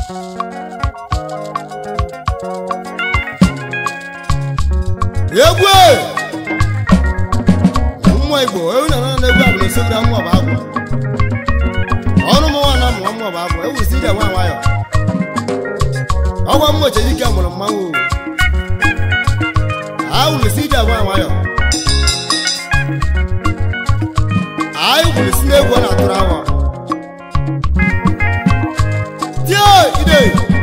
egwu mmụọ igbo ewu na na egwu abụla esogide mmụọ bụ agwụ ọnụ m nwa na mmụọ mmụọ bụ agwụ ewu si ije nwa nwayọ ọgwa mmụọ chejike mụrụ mmanwụ awụrụ si ije nwa nwayọ anyị gwuru si n'egwu ọ na-atụrụ awa tie ide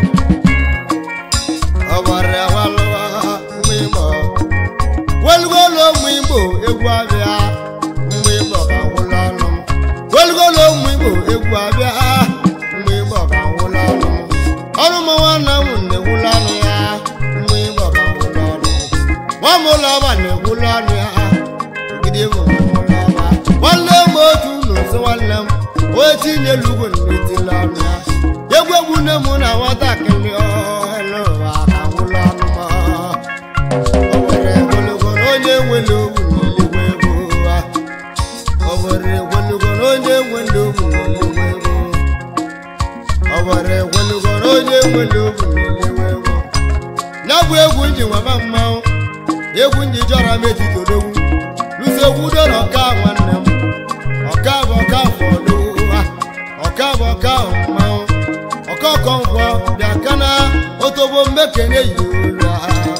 ọbara walụwa mgbe ịmọ welugolo ụmụ igbo egwu abịa mgbe ịgbọ ka nwụla ọnụ m welugolo ụmụ igbo egwu abịa mgbe ịgbọ ka nwụla ọnụ m ọrụ m nwanne m na-egwula ọnụ ya mgbe ịgbọ ka nwụla ọnụ m nwa m ụlọ ọba na-egwula ọnụ ya ogide bụ nwụla ọba nwanne m otu n'ụzọ nwanne m onye tinyelu ugwu na-etila ọnụ ya egwu egwu nne m na nwatakịrị ọhụrụ ụwa ka nwụla ọnụ m o nwere ogologo na onye nwere ogwu n'eluigwe ego ụwa o nwere ogologo na onye nwere ogwu n'eluigwe ego o nwere ogologo na onye nwere ogwu n'eluigwe ego ya bụ egwu nji nwaba mmanwụ egwu nji jọrọ m etiti odogwu lụso egwu udo na ọka nwanne m ọka bụ ọka afọ n'ụwa ọka bụ ọka mmanwụ ọka ọkọ nkwọ dị aka na otobo mmekene yi ụra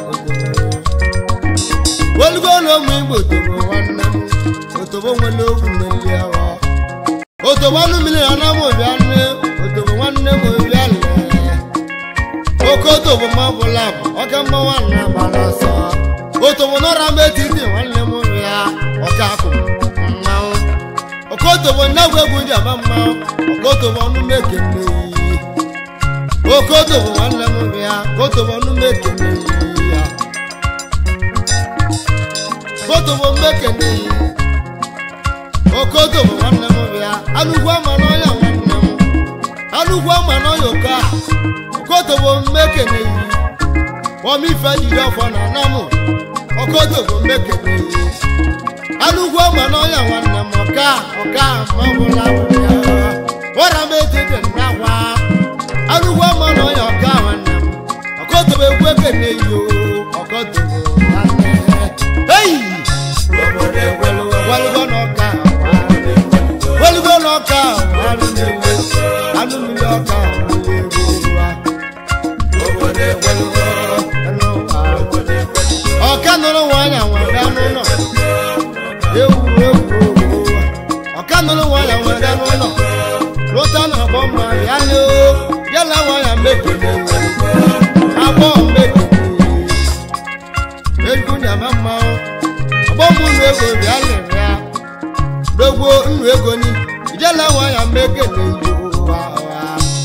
welugo na ụmụ igbo tobo nwanne m otobo nwere ogwu mmeli awa otobo anụ mmiri na anam obi anụ otobo nwanne m obi alị oke otobo ma bụla bụ ọka mma nwanne gbara ọsọ otobo n'ọra m etiti nwanne m ya ọka akụ mmanwụ oke otobo nnagwu egwu ji ama mmanwụ oke otobo ọnụ mekene yi oke otobo nwanne m ya otobo ọnụ mekene yi ya otobo mmekene yi oke otobo nwanne m ya anụgwu ama n'ọya nwanne m anụgwu ama n'ọya oke a oke otobo mmekene yi ọmụ ife jiri ọfọ na anamụ oke otobo mmekene yi anụgwu ama n'ọya nwanne m ọka ọka mabụla ya wara m etiti nnakwa anụgwu ama n'ọya ọka nwanne m oke otobo egwu ekene yi o oke otobo nwanne eyi welugo n'ọka welugo n'ọka anụ mmiri anụ mmiri ọka mmiri egwu ụwa ọka nụrụ nwanyị nwere anụ ụlọ ewu ewu ọka nụrụ nwanyị nwere anụ ụlọ lụta na abọ mma ya na yala nwanyị mekene abọ mekene egwu nyama mmanwụ ọgbọ m nnu ego bịa lere ya dogbo nnu ego ni ijela nwanyị mekene yi ụwa ụwa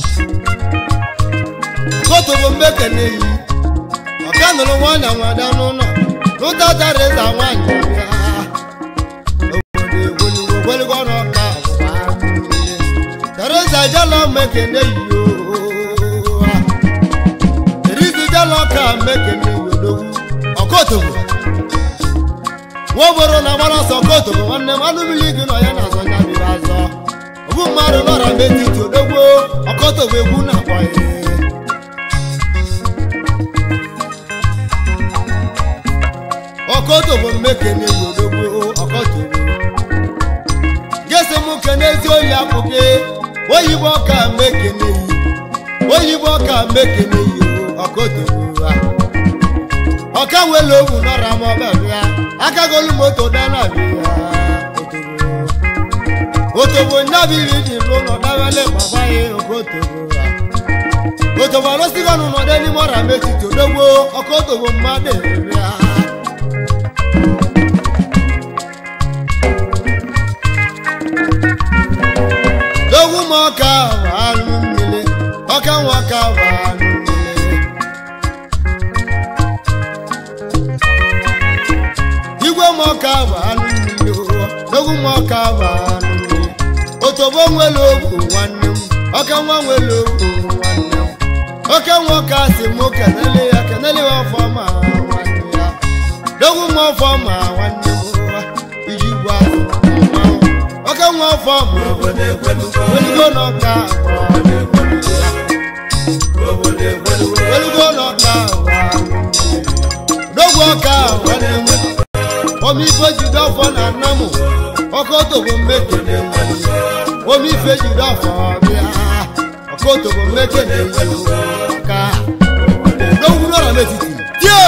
kotobo mmekene yi ọka nụrụ nwanyị nwada n'ụlọ lụta tarịza nwanyị bịa obodo egweligo gweligo n'ọka ọgbụgba mmiri tarịza jela mmekene yi owa erizi jela ọka mmekene yi odogwu ọkotobo nwaoboro na agbara ọsọ kotobo nwanne m anụ mmiri gị nọ ya na azọ nya biri azọ ọbụ mmadụ nọra m etiti odogwo ọkotobo egwu na-akpọ ya ọkọtobo mmekene yodogbo ọkọtobo gesi m kenezi oyi apụke oyibo ọka mmekene yi oyibo ọka mmekene yi ọkọtobo ha ọka nwere owu nọra m ọbịa akagolu moto dana bịa otobo otobo nyabiri dị n'ụlọ dawele baba ya ọkọtobo ha otobo arụsịgo n'ụlọ dị n'ime ọra m etiti odogbo ọkọtobo mmadụ bịa dogwu m ọka bụ anụ mmiri ọka nwa ọka bụ anụ mmiri igwe m ọka bụ anụ mmiri dogwu m ọka bụ anụ mmiri otobo nwere ogwu nwanne m ọka nwa nwere ogwu nwanne m oke nwa ọka si m kenele ya kenele ya ọfọma nwanne ya dogwu m ọfọma nwanne m iji gwa azụ mmanwụ oke nwa ọfọma welugo n'ọka bụ ọka nwanne m omi ife jide ọfọ na nna m ọkọtogbo mmekene omi ife jide ọfọ bịa ọkọtogbo mmekene ka n'ogwuru ọra n'etiti tie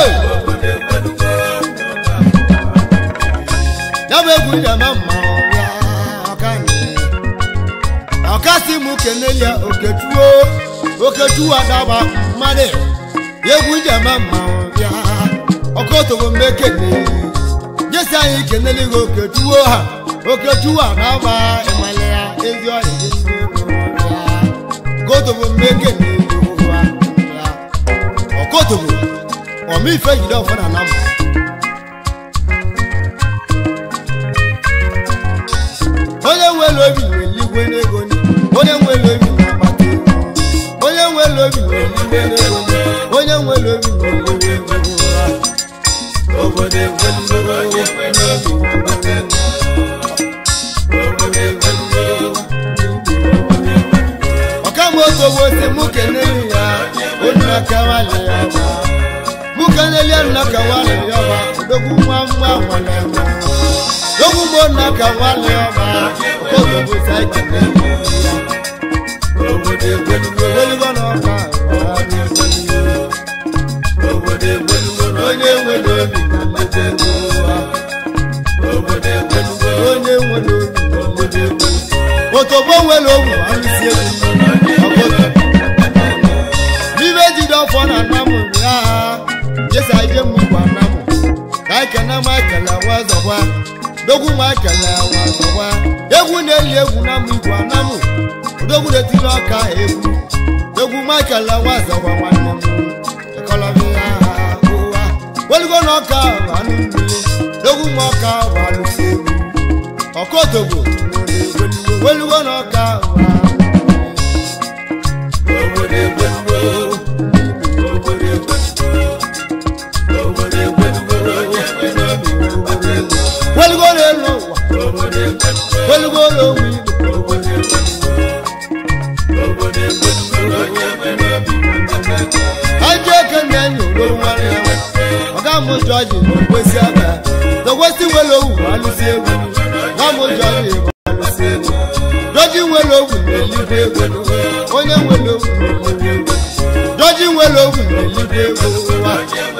ya bụ egwu njama mma ọbịa ọka ọkasị m kenelia okechuo okechuo adaba mmadụ egwu njama mma ọbịa ọkọtogbo mmekene jesi anyị kenele gị okechuo ha okechuo adaba ịmale ya ezi ọrịa dị ndị ego ya ọkọtogbo mmekene ya ọkọtogbo ọmịfe jide ọfọ na anamụ onye nwere obi na-eligwe n'ego ni onye nwere obi na-akpata ego onye nwere obi na-eligwe n'ego ni onye nwere obi na-eligwe ego ụra obodo egweligo ọkamoto wote mụ keneli ya onye akawali ya ba mụ keneli ya nna kawali ya ba odogwu nwa nwa nwale nwa lógún mo nà ká wá lé ọba kó gbogbo sáìkì lẹ́yìn ìyá òbòdè gbẹnugbẹ wọlébọ náà ká wá ní gbẹnugbẹ òbòdè gbẹnugbẹ onye nwere obi na mmebe wa òbòdè gbẹnugbẹ onye nwere obi na mmebe wa otogbo nwere owu alụsi egwu ọkụta n'ibe jide ọfọ na nnamụ ya jesa ije mmugbu anamụ ka anyị kene ma ekele nwa zọkwa dogwu ma ekele nwa zọkwa egwu na-eli egwu na mụ igwe anamụ odogwu na-etiri ọka egwu egwu ma ekele nwa zọkwa nwanne m ekọlọbi ya ụwa welugo na ọka anụ mmiri dogwu ma ọka bụ alụsi egwu ọkọtogbo welugo na ọka obodo egwelugo obodo welugo n'elu ụwa welugo n'onwe igbo ajọ eke na-enyo ololu nwanne ya ọga mụ jọji n'okwesi aba dokwesi nwere owu alụsi egwu nwa mụ jọji bụ alụsi egwu jọji nwere owu na-eligwe egwu onye nwere owu na-eligwe egwu jọji nwere owu na-eligwe egwu ụwa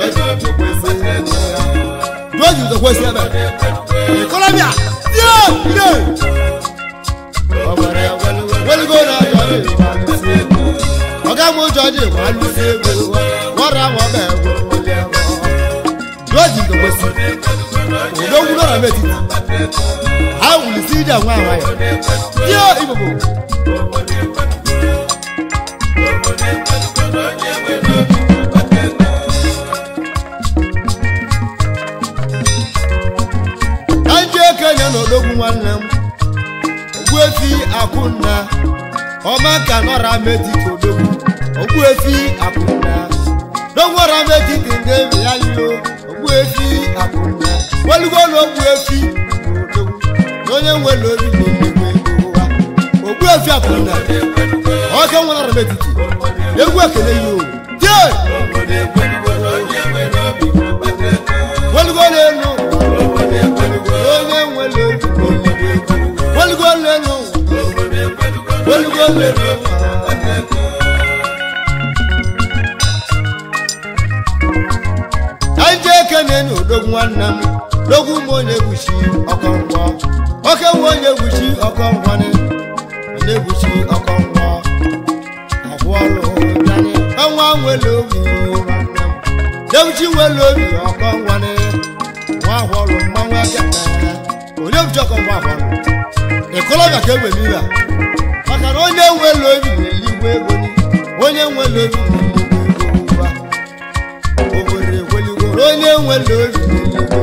jọji dokwesi aba ìkọlọ́bíà yóò lè. ọ̀bọ̀rẹ̀ wẹ́lúgó náà jọ̀ọ́ ìwà lùsí egwu. ọ̀gá mú jọ̀ọ́jì ìwà lùsí egwu. wọ́n ra wọn bẹ́ẹ̀ wọ wọlé wọn. jọ́ọ̀jì tó gbèsè. òdòwú náà mẹ́tì. a wùlì sí ìdí àwọn àwọn ayọ̀. yóò ìbòbò. Kanji ekenye n'odogwu nwanne m ogbuefi akwụnna ọma ka nọra metiti odogwu ogbuefi akwụnna dogwara metiti ndị ebe ya lilo ogbuefi akwụnna welugo na ogbuefi odogwu na onye nwere obi na-emegbu ego ụwa ogbuefi akwụnna ọke nwere metiti egwu ekele ya o tie welugo n'elu onye nwere obi welugo n'elu welugo n'elu kaije ekene na odogwu nwanne m dogwu m onye egwuchi ọkọngwọ oke nwe onye egwuchi ọkọngwọni onye egwuchi ọkọngwọ ọgwụọlụ bịanị ọnwa nwere obi nwanne m dewuchi nwere obi ọkọngwọni nwa ahụọlụ mmanwụ ekene onye egwuchi ọkọngwọ ahụọlụ ịkọlọbịa ka egbe n'ihe a maka na onye nwere obi na-eligwe ego ni onye nwere obi na-eligwe ego ụwa obodo egweligwe onye nwere obi na-eligwe ego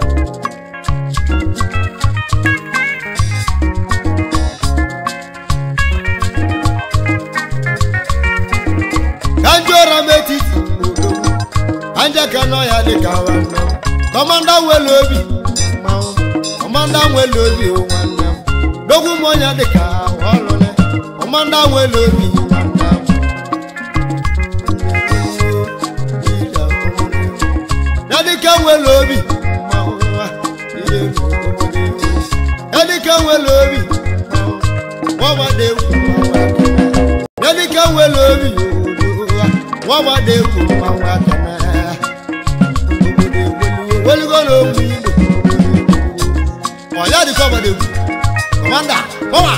ka ndị ụra m etiti n'odogwu anja ka nọ ya dị ka nwanne m kọmanda nwere obi mmanwụ kọmanda nwere obi o nwanne m dogwu m onye dị ka ọlụle kọmanda nwere obi nwanne m ya dịka nwere ọgbada egwu mmanwụ akana obodo eweliwo weligo na ogwu igbo ọya dịka ọgbada egwu kọmanda kọma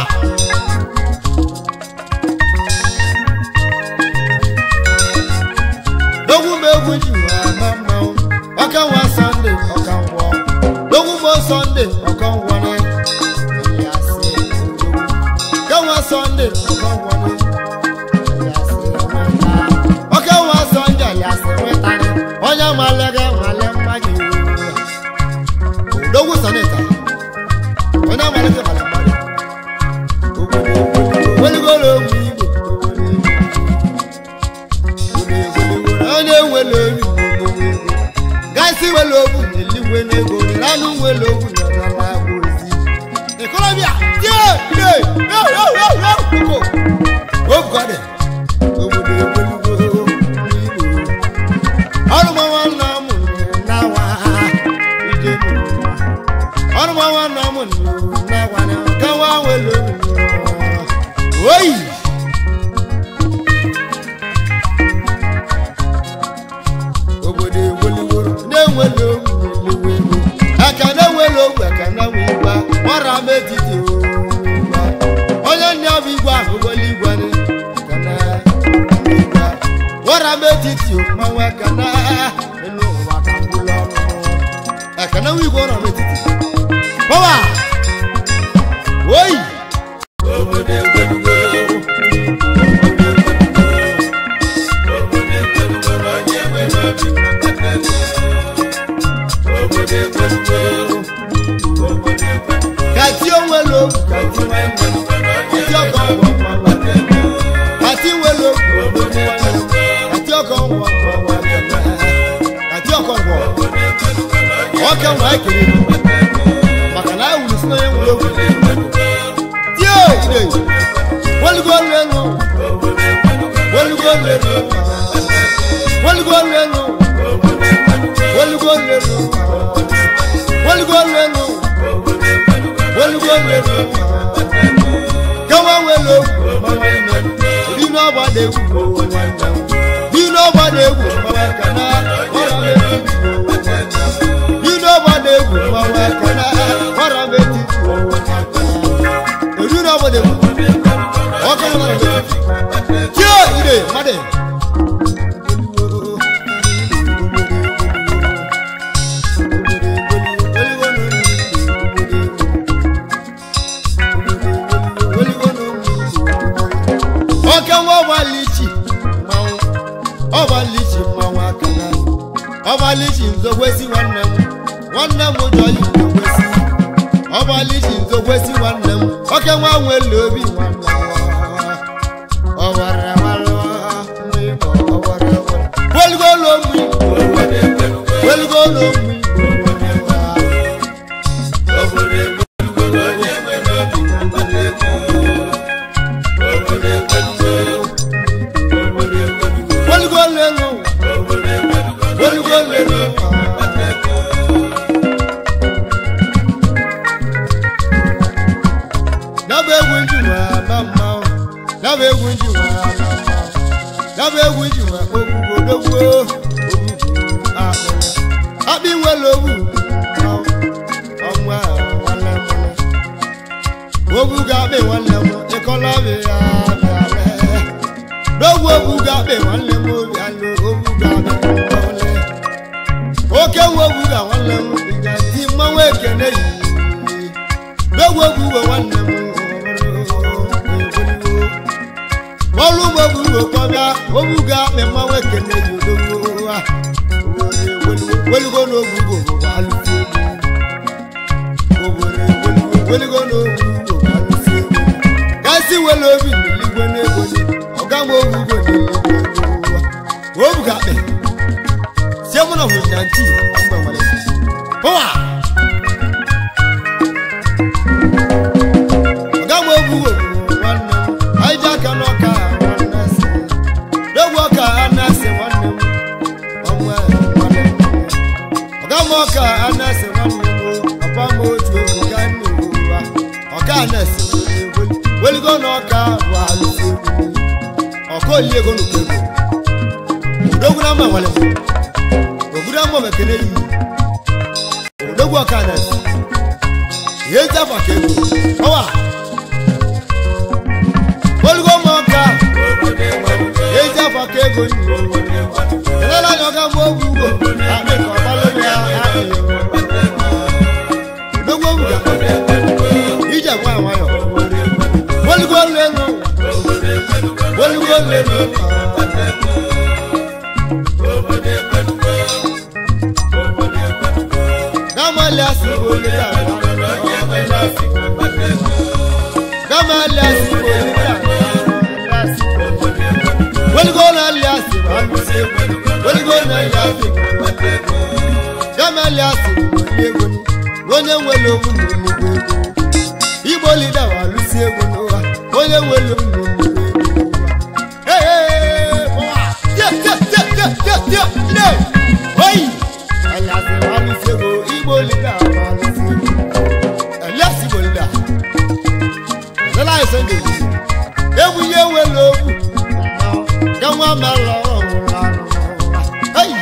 dogwu m egwu ji nwa ama mmanwụ ọka nwa sọnde ọka ngwọ dogwu m sọnde ọka ngwọ ne ya sị ọka nwa sọnde ọka ngwọ ne ọka nwa sọnde ya sị nwetara onye malega nwale mmadụ dogwu sọneta onye malega nwale mmadụ weligolo ogwu igbo onye nwere olu gasị nwere ogwu eligwe n'ego ranụ nwere ogwu nọrọla agba ozi ikolobịa tie ide oko ogode obodo egwelugo igbo ọrụmanwa nna m nawa ije ọrụmanwa nna m nawa na gawa nwere olu oyi obodo eweliworo na-enwere ogwu elewe ego aka na-enwere ogwu aka na-enwe igwe nwara m etiti ogwa onye nne bụ igwe ahụ wele igwe ni aka na igwe nwara m etiti mmanwụ aka na elu ụwa ka mgbụlụ ọrụ aka na nwe igwe nwara m etiti pọwa oyi obodo eweliworo kàtí òwe lo kàtí kàtí ọkọ wọ kàtí òwe lo kàtí ọkọ wọ kàtí ọkọ wọ ọkẹ wọn ekele maka na ewuli sinna ya nwere ogwu tie ide welugo lelu welugo lelu welugo lelu welugo lelu welugo lelu welugo lelu kẹwọn wẹlẹ bí iná bá dé wù bí iná bá dé wù mọ̀wá kaná ọ̀rọ̀ méjì bí iná bá dé wù mọ̀wá kaná ọ̀rọ̀ méjì èrí iná bá dé wù ọkọ̀ ọ̀rọ̀ méjì tí ó ìdè mọ́dé. ọkẹ wọn wà lìchì mmanwụ ọba lìchì mmanwụ aka na ọba lìchì nzokwesi nwanne m nwanne m ụjọ yi nzokwesi ọba lìchì nzokwesi nwanne m ọkẹ nwa nwere obi nwanne m ọwara wara mmịbọ ọwara wara weligolo mmi weligolo mmi weligolo elu weligolo elu Naba egwu nji nwe ama mmanwụ Naba egwu nji nwe ama mmanwụ Naba egwu nji nwe ogbugbo dogbo ogbugbo akpịrị Akpị nwere ogbu mmanwụ ọnwa nwanne m Ogbu ga-akpị nwanne m ịkọla bi ya bịa Dogbo ogbu ga-akpị nwanne m obi alụ ogbu ga-akpị nwanne Oke nwe ogbu ga nwanne m ịga ti mmanwụ ekene yi Dogbo ogbu we nwanne m ọrụ ugbo bụ ugbo kọbịa obuga akpị mmanwụ ekene yi odogbo a welugo n'obu ugbo bụ alụsị egwu obodo welugo n'obu ugbo bụ alụsị egwu gasị wele obi n'eligwe n'ego ọga m obu ugbo n'eligwe n'ụwa obuga akpị sie mụ na hụrụ na nti mgbe nwere pụwa ọga m obu ugbo bụ nwanne m anyị ji aka n'ọka nwanne si n'egwu ọka anasị nwanne m ọnwa nwanne m ọga m ọka anasị nwanne m papa m otu egwu ka nne m ụwa ọka anasị weligo na ọka bụ alụsị egwu ọka oli ego nnukwu ego odogwu na mma nwale ogudu ama mekene yi odogwu ọka na ihe eji afa ka ego ọwa olugo mma ọka eji afa ka ego yi elela anya ọga mgbe ogwu ugbo akpị ka ọgbalụ ya adịghị odogwu ogwu ga ije nwa nwayọ olugo olu elu olugo olu elu gamali asibo olùdá gamali asibo olùdá weligo na ali asibo alusi weligo na ali asibo gamali asibo ego ni onye nwere owu na nnukwu ego igbo lida wa alusi ego n'ụwa onye nwere owu na nnukwu ego Hey, boy! Yeah, yeah, yeah, yeah, yeah, yeah, yeah! Hey! Ẹ̀yàsẹ̀ wa ní sego, Igbo leader wa ní sego. Ẹ̀lẹ́sì Igbo leader. Ẹ̀lẹ́lá ẹ̀sẹ̀ ń dèjì. Ewu yé wé lóògù. Kẹ́wọ́n máa lọ ọ̀run lánàá. Hey!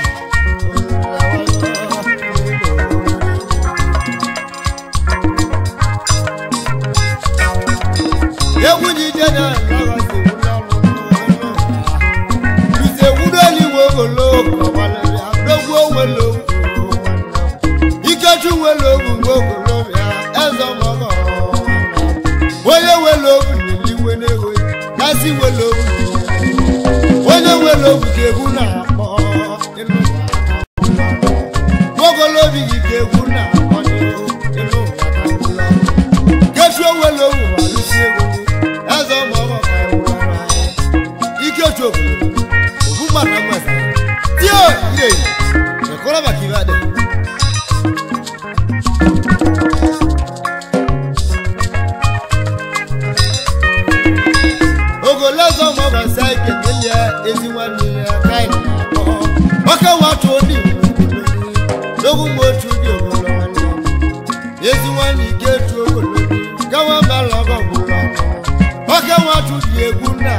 Ewu jíjẹ náà lọ́wọ́ sí ewu lọ́rùn. Lùsẹ̀ wúlò ní wògòlò kọ̀wálẹ̀ àdógún òwe lòwò. Ikechu we lòwò wògòlò bịa ẹzọ mọ̀gọ̀. Onye we lòwò nílí we n'ewe, kásì we lòwò nílí. Onye we lòwò ka egwu na-akpọ ịlụ ụwa. Wògòlò bi gị ka egwu na-akpọ n'ịlụ ịlụ ụwa ka ụlọ. Kechu we lòwò alụsị egwu gị, ẹzọ mọ̀gọ̀ ka ewu ọrụ anyị. Ikechu obodo ògùn gbàgbà mọ̀ẹ́sà tí ó yè ẹ̀kọ́ lọ́ba kì í bá dẹ̀. ogologo mọ̀ọ́bà sáìkì nílẹ̀ ezi nwanne ya káyìn àkọ́ ọkẹ́ wọn tó ní ìwúlò lógún mọ́ otu dị ogolo nwanne ezi nwanne ike tu ogolo káwọn bá lọ́gọ̀ gbúlọ̀ ọkẹ́ wọn tó di egwu náà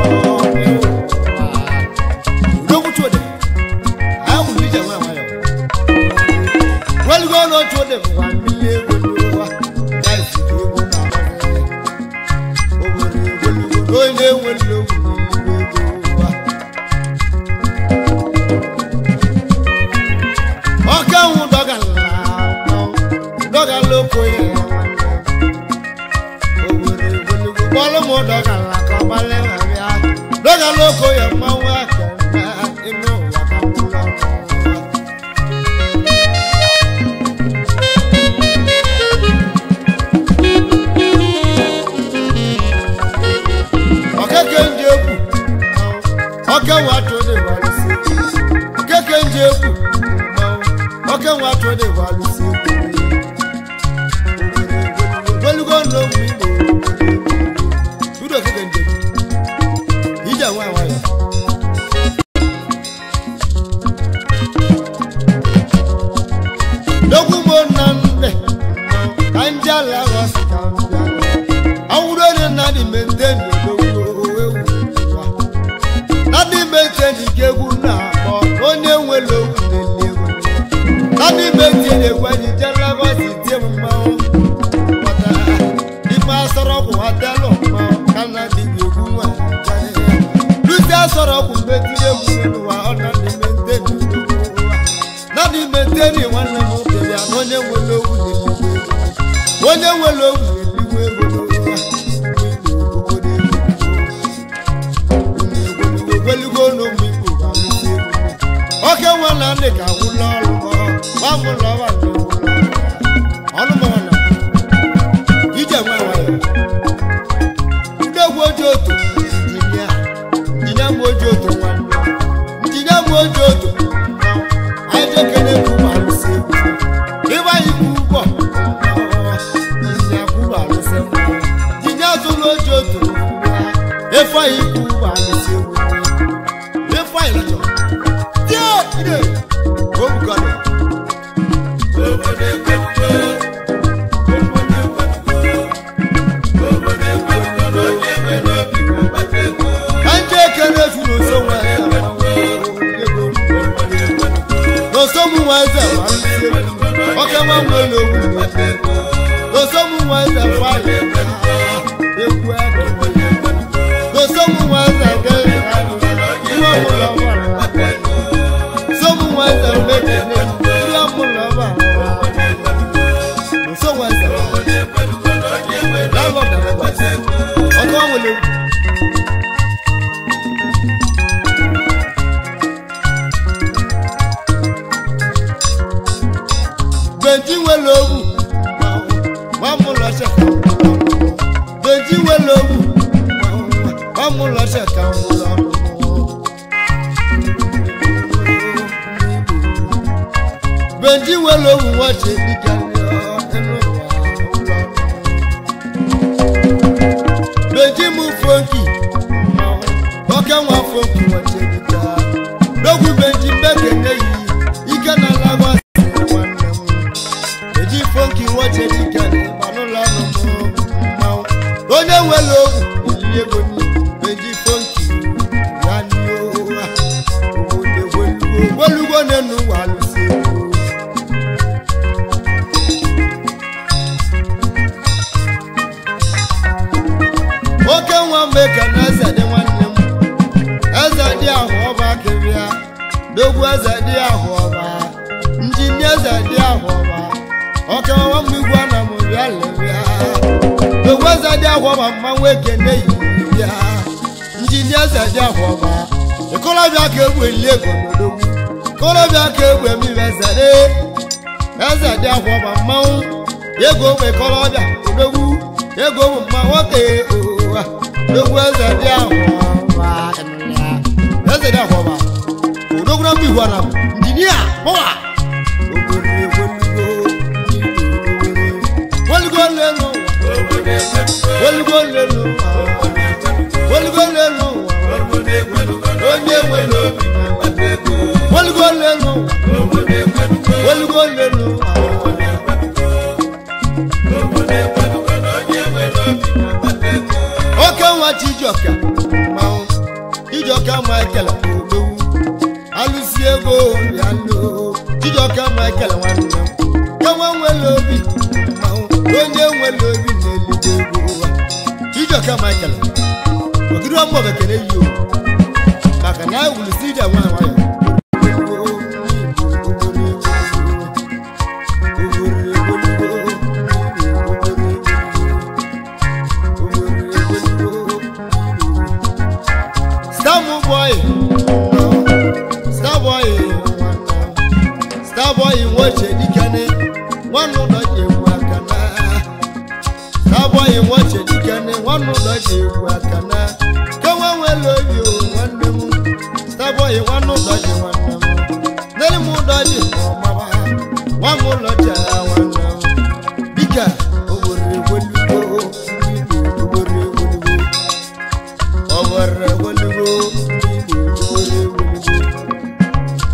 lógún tó dẹ̀ àwọn olùdíje wọn àwọn ayọ̀ wọ́n lùgbọ́n náà tó dẹ̀ wà nílé egwu ló wà láì sí egwu náà wọ́n lẹ̀ onye nwere ogwu n'eluigwe ego ụwa ọka nwụ dọgala dọgala oko ya owere ogologo kpọlụ m dọgala ka ọ gbalị ma bịa dọgala oko ya mmanwụ aka na ime ụwa ka mkpụrụ ọrụ ụwa ọkeke ndị egwu ọke nwatụ dị gbalụsi ọkeke ndị egwu ọke nwatụ dị gbalụsi ogologo n'ogwu igbo tudu okeke ndị egwu ije nwa nwayọ n'ogwu mo na mbe ka ndị ala ghọsi ka mbịa awuro ni nadi menten yodogo ewu wa nadi menten igegu na akpọ onye nwere owu na-eli ego nadi menten egwenyi jelagosi tie mmanwụ pọta ife asọrọkwụ adịalụ mmanwụ ka na dịghị egwu nwa lusi asọrọkwụ metiri egwu n'ụwa ọ nadi menten yodogo wa nadi menten nwanne m okenye na onye nwere owu na-eli ego onye nwere owu na-eliwe ego n'ụwa ogologo n'ụmụ igbo ga-alụsi egwu oke nwa na ndị ka gwụla ọrụ gbamụlọwa ọnụmọna ije nwa nwayọ ndị egwu oji otu injinia injinia m oji otu nwanne injinia m oji otu anyị jekere egwu ma alụsi egwu ịgba ikwu ụgbọ injinia kwuru alụsị mma injinia zụrụ oji otu efe anyị ikwu ụgbọ alụsi egwu efe anyị lọchọ Yo, ide, o bugara. wele ogwu nwa m ụlọ cheka benji wele ogwu nwa m ụlọ cheka ụlọ benji wele ogwu nwache dịka benji mụ fonki oke nwa fonki nwache dịka n'ogwu benji mbekene yi ike na lagos nwanne m eji fonki nwache dịka n'ụlọ ọrụ mmanwụ onye nwere ogwu olili ego ni benji fonki ya n'ihe ogbolugbo n'enu ụwa alụsị egwu oke nwa mmeka na eze dị nwanne m eze dị ahụ ọba kịrịa dogwu eze dị ahụ ọba njini eze dị ahụ ọba oke nwa m igwe na m bịa lere dogwu eze dị ahụ ọba mmanwụ ekene yi bịa njini eze dị ahụ ọba ikolobịa ka egwu eli ego n'odogwu ikolobịa ka egwu emiri eze dị eze dị ahụ ọba mmanwụ ego ogbe ikolobịa odogwu ego ụmụ mma nwoke ụwa dogwu eze dị ahụ ọba eze dị ahụ ọba odogwu na mba igwe na m injinia pọwa wolugo lelu wolugo lelu wolugo lelu onye nwere obi wolugo lelu wolugo lelu oke nwa chijioka mmanwụ chijioka michael ogbowu alụsi ego ya lo chijioka michael nwanne m ka nwa nwere obi mmanwụ onye nwere obi na-elide ego ụwa chijioka michael ogiri ọmụ bekere yi o maka na ewulisi ide nwa nwayọ Starboy, Starboy, Starboy nwoche dikene nwanne ụlọ ji egwu aka na Starboy nwoche dikene nwanne ụlọ ji egwu aka na ke nwa nwere obi o nwanne m Starboy nwanne ụlọ ji nwanne m nere m ụlọ ji ọmaba nwa m ụlọ ji agha nwanne m dịka obodo egwelugo obodo egwelugo obodo egwelugo obodo egwelugo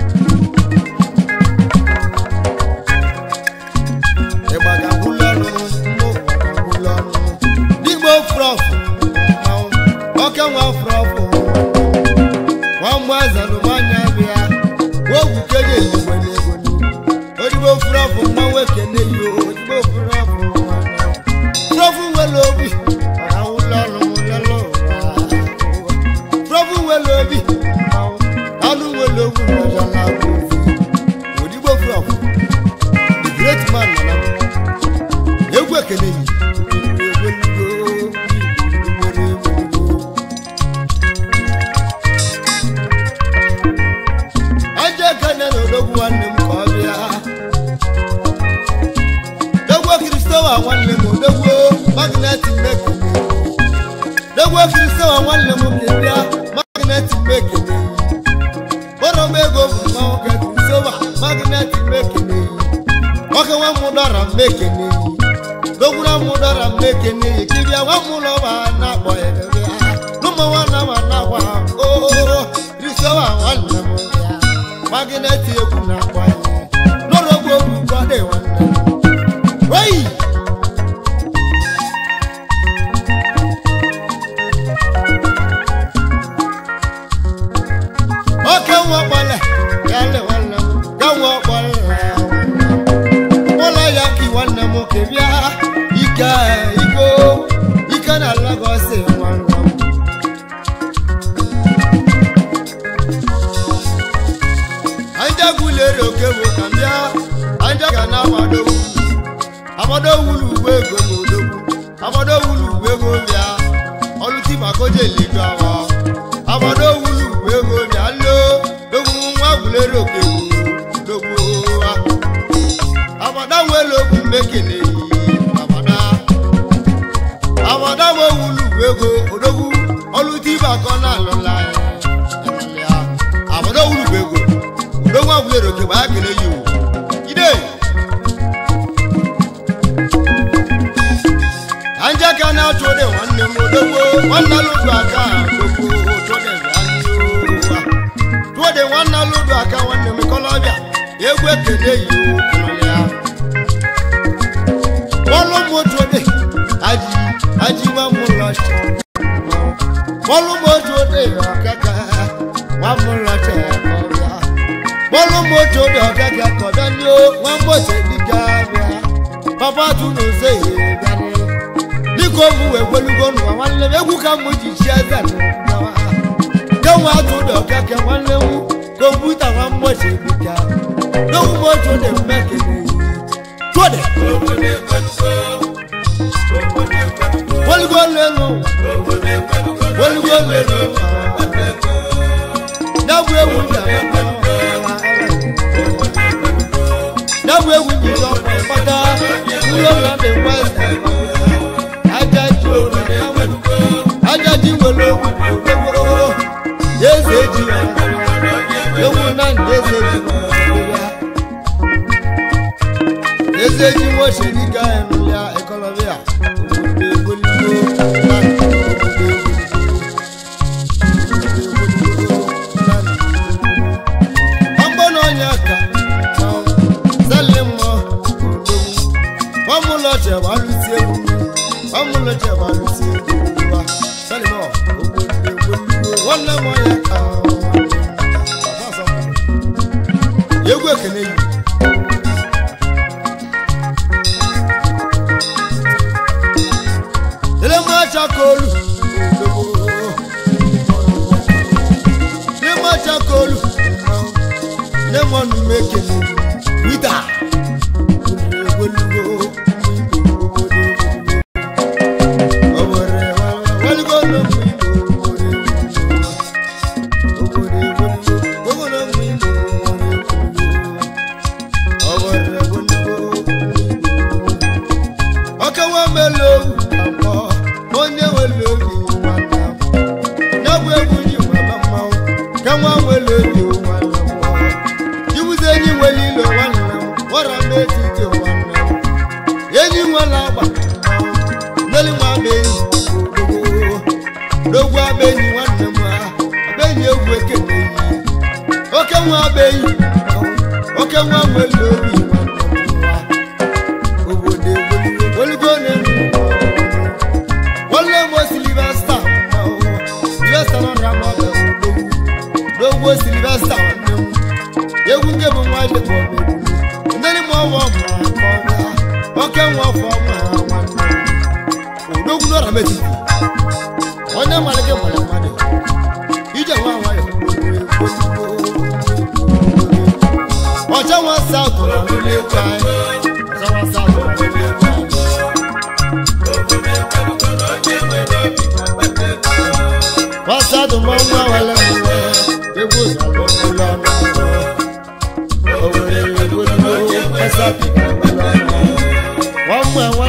ịgbaga kwụlọnụ kwụlọnụ digbo frọfụ oke nwa frọfụ nwa mgbe azanụmanya bịa ogwu keje eligwe n'ego odigbo frọfụ mmanwụ ekene yi odigbo frọfụ frọfụ nwere obi ọrawụlọnụ lelụ frọfụ nwere obi anụ nwere ogwu n'ọjọla odigbo frọfụ the great man nọ na egwu ekene yi aja ekene na odogwu nwanne m ka ọ bịa dogwo kristowa nwanne m odogwo magneti mekene dogwo kristowa nwanne m ka bịa magneti mekene kpọrọ m ego bụ mmanwụ ka kristowa magneti mekene nwoke nwa m dọra mmekene dogwura m dọra mmekene kibịa nwa m ụlọ ba na-akpọ ya bịa n'ụmụ nwanne m na-akwa oo kristowa nwanne m bịa magneti egwu na-akpọ ya n'ọrọgbu ogwu gbade nwanne m Wey! oke nwa ọkpọle ya le nwanne m ga nwa ọkpọle ụlọ ya ka nwanne m ke bịa ike iko ike na Lagos nwanne m anja gulere oke bụ ka m bịa anja ga na-agbado ugwu agbado wulu uwe ego na odogwu agbado wulu uwe ego bịa ọlụti maka oje elido awa agbado wulu uwe ego bịa lo dogwu nwa gulere oke dogwu agbada nwere mekele abada abada mo wulu ego odogwu oluti bakọ na alụla ya abada wulu ego odogwu agwụlere oke gbaa kele yi o ide anja ka na-achụ ode nwanne m odogwu nwanne alụdụ aka odogwu tụọde bịa tụọde nwanne alụdụ aka nwanne m kọlọbịa egwu ekele yi o kọlọbịa bọ́ọ̀lù mojo de aji aji wa mu lọ ṣe bọ́ọ̀lù mojo de ọ̀kẹ́kẹ́ wa mu lọ ṣe ọ̀bíà bọ́ọ̀lù mojo de ọ̀kẹ́kẹ́ kọ̀dọ̀ ni ó wọ́n mọ̀ ṣe ní gáàbíà bàbá tunu ṣe yé gani bíkò mu wẹ̀gbẹ́lugbó nù wá wọn lé egwu ká mu jì ṣe ẹsẹ̀ nù wá kéwọn atún de ọ̀kẹ́kẹ́ wọn lé wu kọ̀mpútà wọn mọ̀ ṣe ní ká lóhùn mojo de mẹ́kẹ̀lẹ́ yìí tó de. Wọ́lúgbọ́ lẹ́nu. Wọ́lúgbọ́ lẹ́nu. Dábò ewu jà mẹ́ta. Dábò ewu jì lọ pátá. Wúlò lọ́dẹ̀ wẹ́sẹ̀. Ajájú òun náwó. Ajájú wo ló wù lówó. Yéèsì èjì wà. Ewu náà ní yéèsì èjì wà. Yéèsì èjì wọ́n ṣe ní ká ẹnu ya ẹ̀kọ́lọ́bíà. egwu ekene yi elemachakolu lemachakolu lemọnụ mekele wita ọkẹwà mélòó àpọ onye wele obi nwanne m n'egwu egwu ji nwanne mmanwụ kẹwà wele obi nwanne m iwuzi enyi nwere ilo nwanne m wara m etiti nwanne m enyi nwere agba neli nwa ama enyi n'ogwu ama enyi nwanne m ha aba enyi egwu ekene yi oke nwa ama enyi oke nwa nwere obi nwanne m ha obodo egwu olugo na-enu wọlé mo silivesta silivesta náà ra mọ bẹ wò lówó silivesta ọ̀nà mu ewu nke bụ nwa ibe bọ̀ bẹ̀ wù ndéni mu ọwọ́ mu akọ ya ọkẹ nwa ọfọ mu àwọn odogwu náà rà mẹtì onye mmalike mmalike mmadụ ije nwa nwayọ ọchọ nwa saụtụ na mmiri ekwe anyị ọchọ nwa saụtụ na mmiri ekwe anyị wasadu mọ nwa wẹlẹ mu egwu zalo ụlọ ọnụ owere egwu dúró ẹsẹ pìkà ụlọ ọnụ wọn mú ẹwọn